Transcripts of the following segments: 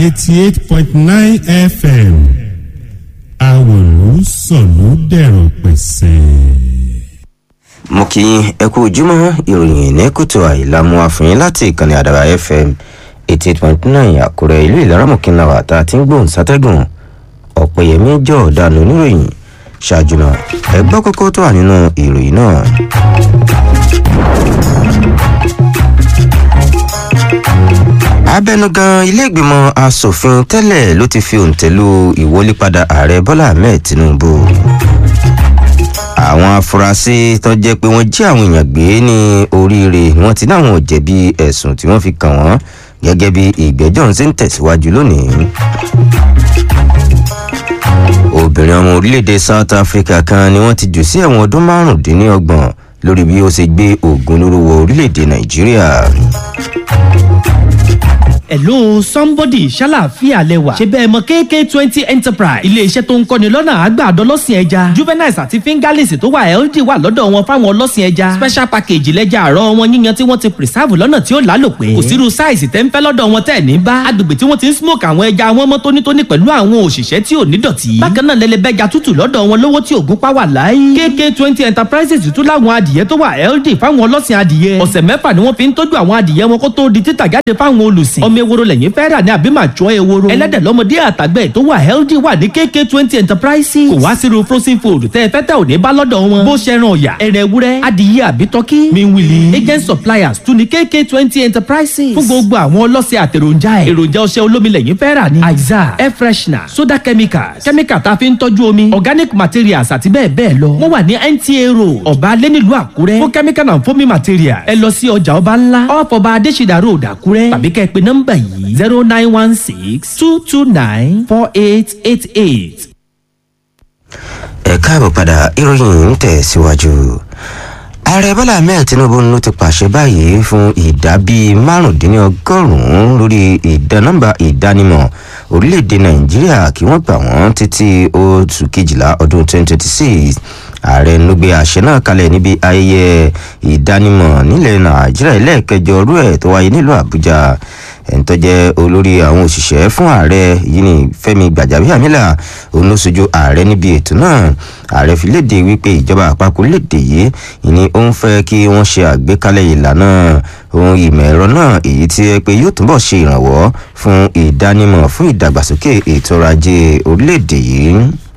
eighty eight point nine fm àwòrán sọ̀lú dẹ̀rọ̀ pẹ̀sẹ̀. mo kì í ẹ kú ojúmọ́ ìròyìn ní kùtù àìlàmú àfihàn láti ìkànnì àdàbà fm eighty eight point nine àkúrẹ́ ìlú ìlaramọ̀kìnlá wa tá a ti ń gbóhùn sátẹ́gùn ọ̀pẹ̀yẹmí jọ ọ̀daràn oníròyìn ṣáájú náà ẹ gbọ́ kókó tó wà nínú ìròyìn náà. abẹnugan iléègbìmọ̀ asòfin tẹ́lẹ̀ ló ti fi òǹtẹ̀lú ìwọlépadà ààrẹ bọ́lá ahmed tinubu àwọn afurasí tó jẹ́ pé wọ́n jí àwọn èèyàn gbé ní oríire wọ́n ti náwọn ò jẹ̀bi ẹ̀sùn tí wọ́n fi kàn wọ́n gẹ́gẹ́ bí ìgbẹ́jọ́ ń ṣe ń tẹ̀síwájú lónìí obìnrin ọmọ orílẹ̀-èdè south africa kan ni wọ́n ti jù sí ẹ̀wọ̀n ọdún márùndínlọ́gbọ̀n lórí bí ó ṣe gbé oògùn olóró wọ orílẹ̀-èdè nàìjíríà hello somebody ṣàlàáfíà lẹwà ṣe bẹ́ẹ̀ mọ kk twenty enterprise iléeṣẹ́ tó ń kọ́ni lọ́nà àgbàdo ọlọ́sìn ẹja juveniles àti fingerlings tó wà healthy wà lọ́dọ̀ wọn fáwọn ọlọ́sìn ẹja special package lẹ́jà àárọ̀ wọn yíyan tí wọ́n ti preserve lọ́nà tí ó lálòpẹ́ kò sírú size tẹ́ ń fẹ́ lọ́dọ̀ wọn tẹ́ ní bá agbègbè tí wọ́n ti ń smoke àwọn ẹja wọn mọ́ tónítóní pẹ̀lú àwọn òṣìṣẹ́ tí ò ní dọ̀tí bákan náà lẹ́lẹ́bẹ́ja tútù lọ́dọ̀ wọn lówó tí ògún pa wà láyé kk twenty enterprises tún láwọn adìyẹ tó wà healthy fáwọn ọlọ́sìn adìyẹ ọ̀sẹ̀ mẹ́fà ni wọ́n fi ń tọ́jú àwọn adìyẹ wọn kó tó di títà jáde fáwọn olùsìn ọmọ ewúro lẹ́yìn fẹ́ rà ní àbí màá jọ ewúro ẹlẹ́dẹ̀ lọ́mọdé àtàgbẹ̀ tó wà healthy wà ní kk twenty enterprises kò wá sírú frozen food tẹ́ ẹ fẹ́ tẹ́ ò ní bá lọ́dọ̀ wọn bó ṣe ran ọ̀yà ẹ̀rẹ̀ ewúrẹ́ adìyẹ àbí tọ́kí miwili agent suppliers tún ní kk twenty enterprises fún gbogbo àwọn ọlọ́sẹ̀ àtẹ̀ròjà ẹ̀ èròjà ọṣẹ olómi lẹ́yìn fẹ́ rà ní aiza air freshener soda chemicals chemical tá a fi ń tọ́jú omi organic materials àti bẹ́ẹ̀ bẹ́ẹ̀ lọ wọ́n wà ní nta road ọba alẹ́ nílùú àkúrẹ́ fún chemical and foaming materials ẹ lọ sí ọjà ọba ńlá off ọba adésìdá road àkúrẹ́ tàbí kẹ́ ẹ pe nọ́mbà yìí zero nine one six two two nine four eight eight eight. ẹ káàbọ̀ padà ìròyìn ń tẹ̀síwájú ààrẹ bọ́lá ahmed tinubu ló ti pàṣẹ báyìí fún ìdá bíi márùndínlọ́gọ́rùn-ún lórí ìdá nọ́mbà ìdánimọ̀ orílẹ̀-èdè nàìjíríà kí wọ́n gbà wọ́n títí oṣù kejìlá ọdún 2026 ààrẹ ló gbé àṣẹ náà kalẹ̀ níbi ayẹyẹ ìdánimọ̀ nílẹ̀ nàìjíríà ẹlẹ́ẹ̀kẹjọ ọdún ẹ̀ tó wáyé nílùú àbújá ẹni tó jẹ́ olórí àwọn òṣìṣẹ́ fún ààrẹ yìí ní fẹ́mi gbàjábíàmílà òun ló sojú ààrẹ níbi ètò náà ààrẹ fi léde wípé ìjọba àpapọ̀ léde yìí ni ó ń fẹ́ kí wọ́n ṣe àgbékalẹ̀ ìlànà ohun ìmọ̀ ẹ̀rọ náà èyí tí ẹ pé yóò túbọ̀ ṣe ìrànwọ́ fún ìdánimọ̀ fún ìdàgbàsókè ètò ọrọ̀ ajé orílẹ̀-èdè yìí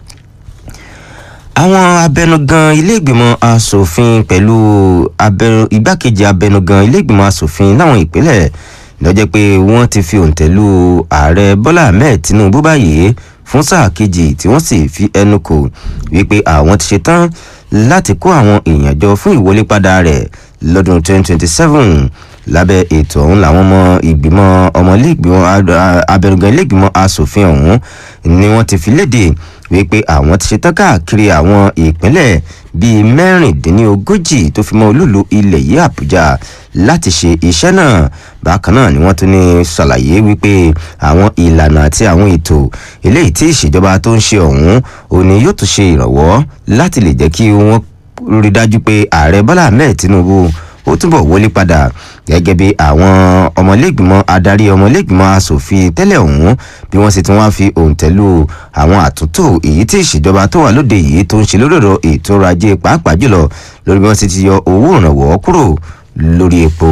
àwọn abẹnugan iléègbìmọ̀ asòfin pẹ̀lú igbákejì abẹnugan iléègbìmọ̀ asòfin láwọn ìpínlẹ̀ lọ́jọ́ pé wọ́n ti fi òǹtẹ̀ lu ààrẹ bọ́lá ahmed tinubu báyìí fún sáà kejì tí wọ́n sì fi ẹnu kò wípé àwọn ti ṣetán láti kó àwọn èèyàn jọ fún ìwọlépadà rẹ̀ lọ́dún 2027 lábẹ́ ètò ọ̀hún làwọn ọmọ ìgbìmọ̀ ọmọlẹ́gbìmọ̀ abẹnugan iléègbìmọ̀ asòfin ọ̀hún ni wọ́n ti fi léde wípé àwọn ti ṣetán káàkiri àwọn ìpínlẹ̀ bíi mẹ́rìndínlógójì tó fi mọ́ olúlu ilẹ̀ yìí àbújá láti ṣe iṣẹ́ náà bákan náà ni wọ́n tún ní ṣàlàyé wípé àwọn ìlànà àti àwọn ètò eléyìí tí ìṣèjọba tó ń ṣe ọ̀hún òní yóò tún ṣe ìrànwọ́ láti lè jẹ́ kí wọ́n rí dájú pé ààrẹ bọ́lá ahmed tinubu ó túbọ̀ wọlé padà gẹ́gẹ́ bí àwọn ọmọlẹ́gbìmọ̀ adarí ọmọlẹ́gbìmọ̀ asòfin tẹ́lẹ̀ ọ̀hún bí wọ́n sì tún wáá fi òǹtẹ̀lù àwọn àtúntò èyí tí ìṣèjọba tó wà lóde yìí tó ń ṣe lórí ọ̀rọ̀ ètò ọrọ̀ ajé pàápàá jùlọ lórí bí wọ́n sì ti yọ owó ìrànwọ́ kúrò lórí epo.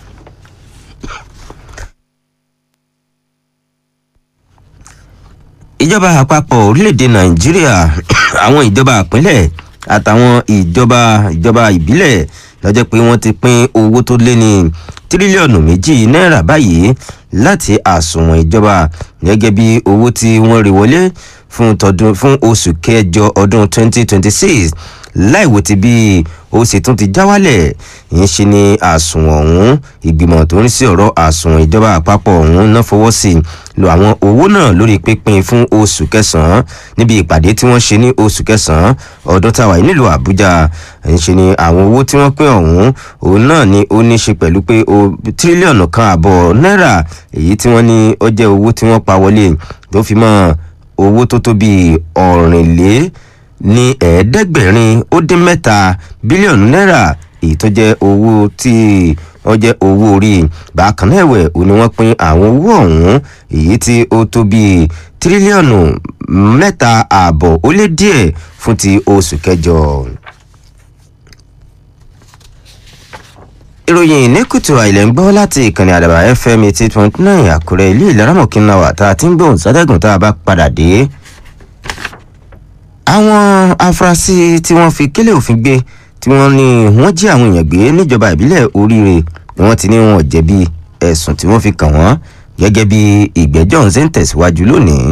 ìjọba àpapọ̀ orílẹ̀-èdè nàìjíríà àwọn ìjọba àpínlẹ̀ àtàwọn ìjọba ìjọba ìbílẹ̀ lọ́jọ́ pé wọ́n ti pín owó tó lé ní tírílíọ̀nù méjì náírà báyìí láti àsùnwọ̀n ìjọba gẹ́gẹ́ bí owó tí wọ́n rí wọlé fún tọdún fún oṣù kẹjọ ọdún 2026 láìwò ti bí ó sì tún ti já wálẹ̀ ń ṣe ni àsùnwọ̀n ọ̀hún ìgbìmọ̀ tó ń sí ọ̀rọ̀ àsùnwọ̀n ìjọba àpapọ̀ ọ̀hún náà fọwọ́ sí lo àwọn owó náà lórí pínpín fún oṣù kẹsàn-án níbi ìpàdé tí wọ́n ṣe ní oṣù kẹsàn-án ọdún táwa yìí nílùú àbújá ń ṣe ni àwọn owó tí wọ́n pín ọ̀hún òun náà ni ó ní ṣe pẹ̀lú pé tírílíọ̀nù kan àbọ̀ náírà èyí tí wọ́n ní ó jẹ́ owó tí wọ́n pa wọlé tó fi mọ́ owó tó tó bíi ọ̀rìnlé ní ẹ̀ẹ́dẹ́gbẹ̀rin ó dín mẹ́ta bílíọ̀nù náírà èyí tó jẹ́ owó tí wọ́n jẹ́ owó orí bákan náà ẹ̀wẹ̀ ò ní wọ́n pín àwọn owó ọ̀hún èyí tí ó tó bíi tírílíọ̀nù mẹ́ta ààbọ̀ ó lé díẹ̀ fún ti oṣù kẹjọ. ìròyìn ní kùtù àìlẹ̀ ń gbọ́ láti ìkànnì àdàbà fm eighty point nine àkúrẹ́ ilé ìlaramọ̀kínná wà tá a ti ń gbóhùn sádẹ́gùn tá a bá padà dé. àwọn afurasí tí wọ́n fi kélé òfin gbé tí wọ́n ní wọ́n jí àwọn èèyàn gbé níjọba ìbílẹ̀ oríire ni wọ́n ti ní wọn jẹ̀bi ẹ̀sùn tí wọ́n fi kàn wọ́n gẹ́gẹ́ bí ìgbẹ́jọ́ ń ṣe ń tẹ̀síwájú lónìí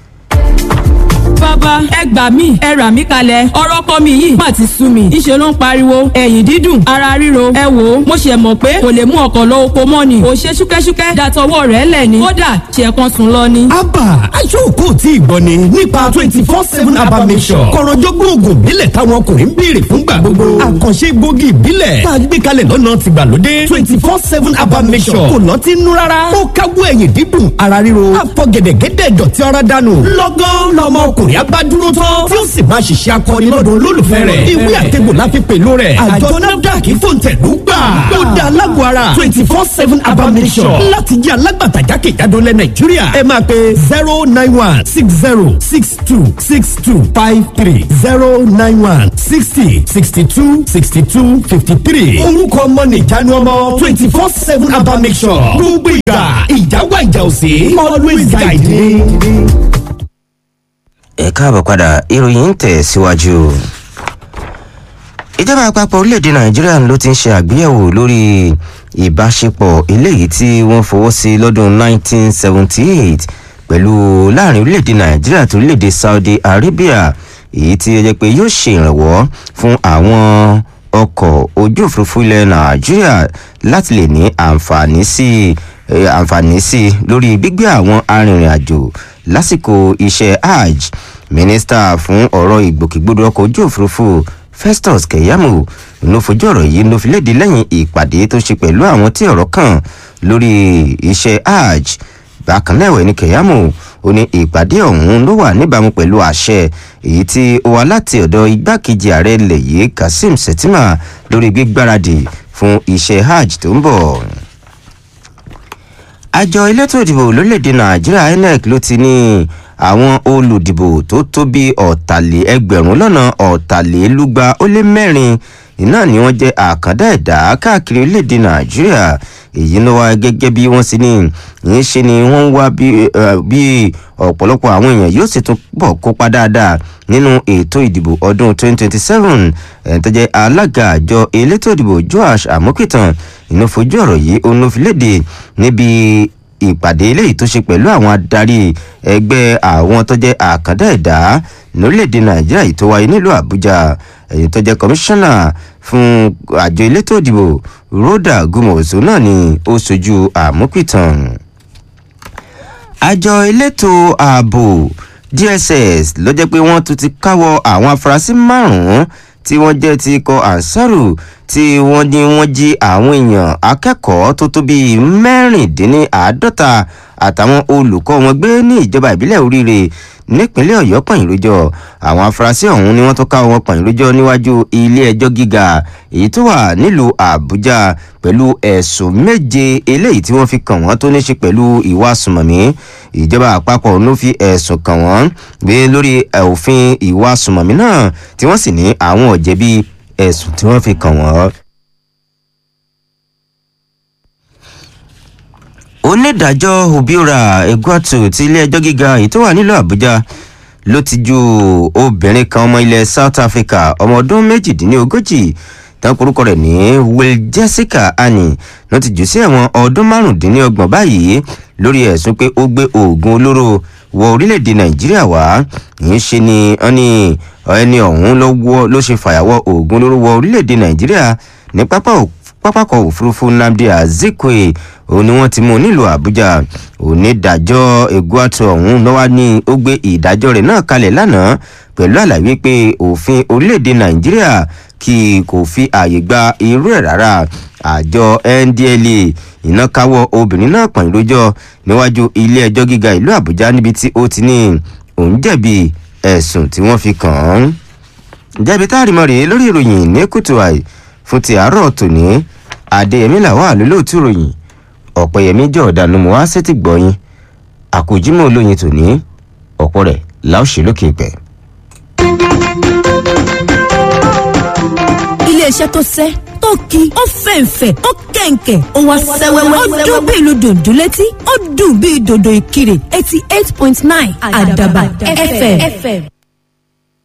bàbá ẹ gbà mí ẹ rà mí kalẹ̀ ọ̀rọ̀ kọ́ mi yìí má ti sú mi ìṣe ló ń pariwo ẹ̀yìn dídùn ara ríro ẹ wò ó mo ṣe mọ̀ pé kò lè mú ọkọ̀ lọ oko mọ́ ni ò ṣe ṣúkẹ́ṣúkẹ́ dàtọwọ́ rẹ̀ lẹ̀ ni kódà ṣe kan sùn lọ ni. abba aṣọ́kò tí ìgbọ́ ni nípa twenty four seven abba mission kọ̀rọ̀jọ́gbọ́n oògùn ìbílẹ̀ táwọn ọkùnrin ń béèrè fúngbà gbogbo àkànṣe gbòógì ìbílẹ̀ tá a gbé kalẹ̀ lọ́nà tìgbàlódé twenty four seven abba mission kò lọ́tí nú rárá ó káwọ́ ẹ̀yìn dídùn ara ríro àfọ̀gẹ̀dẹ̀gẹ̀dẹ̀ dọ̀tí ọ̀rá dànù lọ́gán lọ́mọ ọkùnrin abádúró tán tí ó sì máa ṣiṣẹ́ akọni lọ́dọ̀ olólùfẹ́ rẹ̀ ìwé àtẹ̀gbò la fi pèlú rẹ̀ àjọ nafdac fòǹtẹ̀lú gbà ó dá alágbó ara twenty four seven abamisọ̀ láti jẹ́ alágbàtà jákèjádò lẹ̀ nàìjíríà ẹ máa pe zero nine one six zero six two six two five three zero nine one sixty sixty two sixty two fifty three orúkọ ọmọ nìjánu ọmọ twenty four seven abamisọ̀ gbogbo ìgbà ìjáwá ìjà òsè always guide me ẹ káàbọ̀ padà ìròyìn ń tẹ̀ síwájú. ìjọba àpapọ̀ orílẹ̀-èdè nàìjíríà ló ti ń ṣe àgbéyẹ̀wò lórí ìbáṣepọ̀ eléyìí tí wọ́n fọwọ́ sí lọ́dún 1978 pẹ̀lú láàrin orílẹ̀-èdè nàìjíríà àti orílẹ̀-èdè saudi arabia èyí tí ó jẹ́ pé yóò ṣe ìrànwọ́ fún àwọn ọkọ̀ ojú òfurufú ilẹ̀ nàìjíríà láti lè ní àǹfààní sí àǹfààní sí lórí gbígbé àwọn arìnrìn-àjò lásìkò iṣẹ́ hajj mínísítà fún ọ̀rọ̀ ìgbòkègbodò ọkọ̀ ojú òfurufú festus kẹyàmù ló fojú ọ̀rọ̀ yìí ló fi léde lẹ́yìn ìpàdé tó ṣe pẹ̀lú àwọn tí ọ̀rọ̀ kàn lórí iṣẹ́ hajj bákan náà ẹ̀wẹ̀ ní kẹyàmù ó ní ìpàdé ọ̀hún ló wà níbàámu pẹ̀lú àṣẹ èyí tí ó wá láti ọ̀dọ̀ igbákejì ààrẹ ilẹ̀ yìí kazeem shettima lórí gbígbáradì fún iṣẹ́ hajj tó ń bọ̀ àjọ elétò ìdìbò lórílẹ̀‐èdè nàìjíríà inec ló ti ní àwọn olùdìbò tó tó bí ọ̀tàlẹ̀ ẹgbẹ̀rún lọ́nà ọ̀tàlélúgba ó lé mẹ́rin iná ni wọ́n jẹ́ àkàndá ẹ̀dá káàkiri orílẹ̀‐èdè nàìjíríà èyí ló wá gẹ́gẹ́ bí wọ́n sì ní yìí ṣe ni wọ́n ń wá bí ọ̀pọ̀lọpọ̀ àwọn èèyàn yóò sì tún bọ̀ kópa dáadáa nínú ètò ìdìbò ọdún 2027 ẹ̀ tó jẹ́ alága àjọ elétò ìdìbò joash amokitan inú fojú ọ̀rọ̀ yìí òun ló fi léde níbi ìpàdé eléyìí tó ṣe pẹ̀lú àwọn adarí ẹgbẹ́ àwọn tó jẹ́ àkàndá ẹ̀dá lórílẹ̀‐èdè nàìjíríà yìí tó wáyé nílùú àbújá èyí tó jẹ́ kọmíṣánná fún àjọ elétò ìdìbò rhoda gumoso náà ni ó sojú àmúpìtàn àjọ elétò ààbò dss ló jẹ́ pé wọ́n tún ti káwọ́ àwọn afurasí márùn-ún tí wọ́n jẹ́ ti ikọ̀ ansaru tí wọ́n ní wọ́n jí àwọn èèyàn akẹ́kọ̀ọ́ tó tó bíi mẹ́rìndínláàádọ́ta àtàwọn olùkọ́ wọn gbé ní ìjọba ìbílẹ̀ oríire nípínlẹ̀ ọ̀yọ́ pàyìnrójọ àwọn afurasí ọ̀hún ni wọ́n tó ká wọn pàyìnrójọ níwájú ilé ẹjọ́ gíga èyí tó wà nílùú àbújá pẹ̀lú ẹ̀sùn méje eléyìí tí wọ́n fi kàn wọ́n tó ní ṣe pẹ̀lú ìwà sùmọ̀mí ìjọba àpapọ̀ ló fi ẹ̀sùn kàn wọ́n gbé lórí òfin ìwà sùmọ̀mí náà tí wọ́n sì ní àwọn ọ̀jẹ̀bi ẹ̀sùn tí wọ́n fi kàn wọ́n. onídàájọ́ obiora egwatu ti ilé-ẹjọ́ gíga èyí tó wà nílùú àbújá ló ti ju obìnrin kan ọmọ ilẹ̀ south africa ọmọ ọdún méjìdínlógójì tán korúkọ rẹ̀ ní will jessica annie ló ti jù sí ẹ̀wọ̀n ọdún márùndínlọ́gbọ̀n báyìí lórí ẹ̀sùn pé ó gbé oògùn olóró wọ orílẹ̀-èdè nàìjíríà wá yìí ṣe ni wọ́n ní ẹni ọ̀hún ló ṣe fàyàwọ́ oògùn olóró wọ orílẹ̀-èdè nàìjíríà ní pápá pápákọ̀ òfurufú nnamdi azikwe òun ni wọ́n ti mú nílùú àbújá onídàájọ́ eguatu ọ̀hún lọ́wọ́ ní ó gbé ìdájọ́ rẹ̀ náà kalẹ̀ lánàá pẹ̀lú àlàyé pé òfin orílẹ̀-èdè nàìjíríà kì kò fi ààyè gba irú ẹ̀ rárá àjọ ndla iná káwọ́ obìnrin náà pọ̀n lójọ́ níwájú ilé ẹjọ́ gíga ìlú àbújá níbi tí ó ti ní òun jẹ̀bi ẹ̀sùn tí wọ́n fi kàn án. jẹ̀bi táàrí mọ́ rèé lórí ìròyìn ní kùtù àì fún ti àárọ̀ tòní adéyẹmí làwọn àlólóòtú ròyìn ọ̀pẹ̀yẹmí jẹ́ ọ̀dànù mọ́ wá sétí gbọ́yìn àkójímọ̀ olóyin tòní ọ̀pọ̀ rẹ̀ láòṣè lókè pẹ̀. iléeṣẹ́ tó sẹ́ tó ki ó fẹ̀ǹfẹ̀ ó kẹ̀ǹkẹ̀ ó wá sẹ́wẹ́wẹ́ ó dún bí ìlú dòdò létí ó dùn bí dòdò ìkirè eighty eight point nine àdàbà fm.